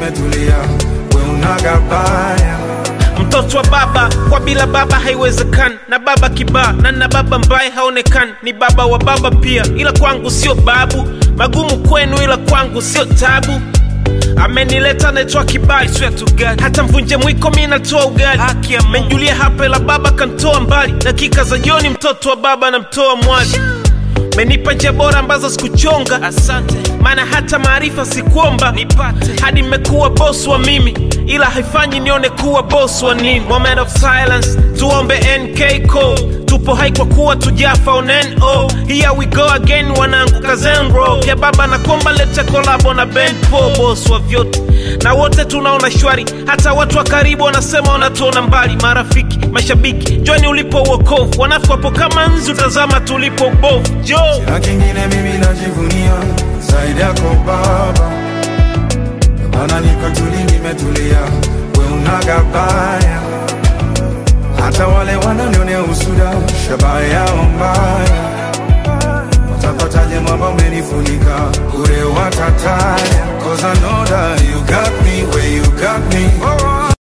nimetulia, we unagabaya mtoto wa baba kwa bila baba haiwezekani na baba kibaa na na baba mbaye haonekani ni baba wa baba pia ila kwangu sio babu magumu kwenu ila kwangu sio tabu amenileta naitwa kibali swear to God. hata mvunje mwiko mi natoa ugali menjulia hapa ila baba kantoa mbali dakika za jioni mtoto wa baba namtoa mwali menipa njia bora ambazo sikuchonga asante maana hata maarifa sikuomba nipate hadi mmekuwa boss wa mimi ila haifanyi nione kuwa boss wa nini moment of silence tuombe nk code tupo hai kwa kuwa tujafa on no here we go again wanangu kazenro ya baba na komba lete kolabo na band po boss wa vyote na wote tunaona shwari hata watu wa karibu wanasema wanatuona mbali marafiki mashabiki joni ulipo uokovu wanafu wapo kama nzi utazama tulipo ubovu jo na kingine mimi najivunia zaidi yako baba, Ndio maana niko tuli, nimetulia, we unagabaya. Hata wale wananionea usuda, shabaha yao mbaya, watapataje mwamba umenifunika, ure watataya, cause I know that you got me where you got me,